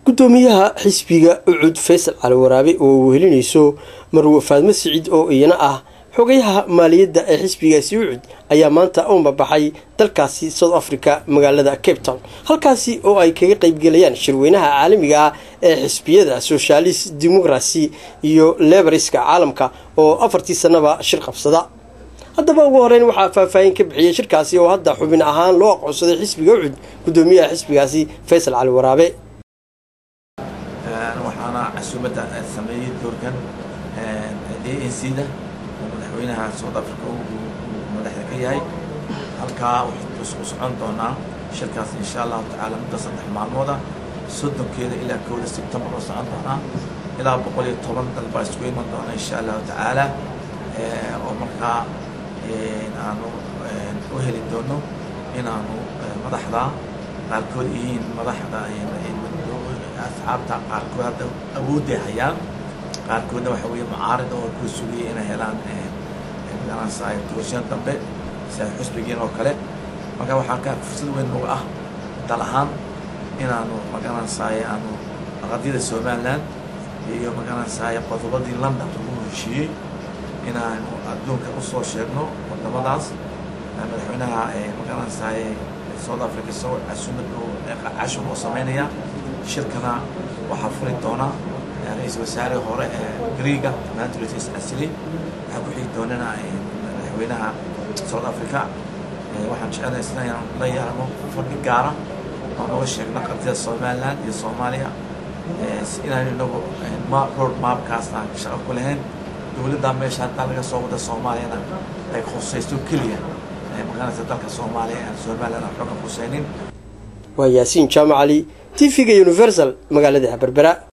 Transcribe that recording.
gudoomiyaha xisbiga ucud faysal cali waraabe oo wehelinayso marwe faadmo siciid oo iyana ah xogayaha maaliyadda ee xisbigaasi ucud ayaa maanta u mabaxay dalkaasi south africa magaalada cape town halkaasi oo ay kaga qeybgelayaan shirweynaha caalamiga ah ee xisbiyada socialist democracy iyo lebariska caalamka oo afartii sanaba shir qabsada haddaba ugu horeyn waxaa faahfaahin ka bixiyey shirkaasi oo hadda xubin ahaan loo aqoonsaday xisbiga ucud gudoomiyaha xisbigaasi faysal cali waraabe waxaana casuumadda sameeyey doorkan a n c da oo madaxweynaha south africa uu madaxda ka yahay halkaa wuxuu socon doonaa shirkaas insha allahu tacaala muddo saddex maalmooda soddonkeeda ilaa kowda sebtembar oo socon doonaa ilaa boqol iyo toban dal baa isugu iman doona insha allahu tacaala oo markaa aanu u heli doono inaanu madaxda qaarkood yihiin madaxda asxaabta qaarkood hadda awoodday hayaan qaarkoodna waxa weeye mucaarid oo ku sugaya inay helaan magaranaysaa doorashada dambe sida xusbigiin oo kale marka waxaa ka fursad weyn nagu ah dal ahaan inaanu magaranaysaay aanu qadiyada somaliland iyo magaranaysaay qodobadii london lagu heshiiyey inaanu adduunka usoo sheegno wadamadaas madaxweynaha magaranaysaay south africa isagoo casuumad cashum oo sameynaya shirkana waxaa furi doona ra-iisul wasaare hore ee greega mantrits asli waxaa ku xigi doonana madaxweynaha south africa waxaan jecelnahay sida inaan la yeelano fadhi gaara oo noga sheegno qadiyada somaliland iyo soomaaliya inaan inagu road mapkaasna shaqo ku lahayn dowladda meesha haddaa laga soo wada soomaaliyana ay khusaysto keliya maqanaysa dalka soomaaliya aan somaliland aan xooga khusaynin waa yaasiin jaamac cali t v-ga universal magaalada berbera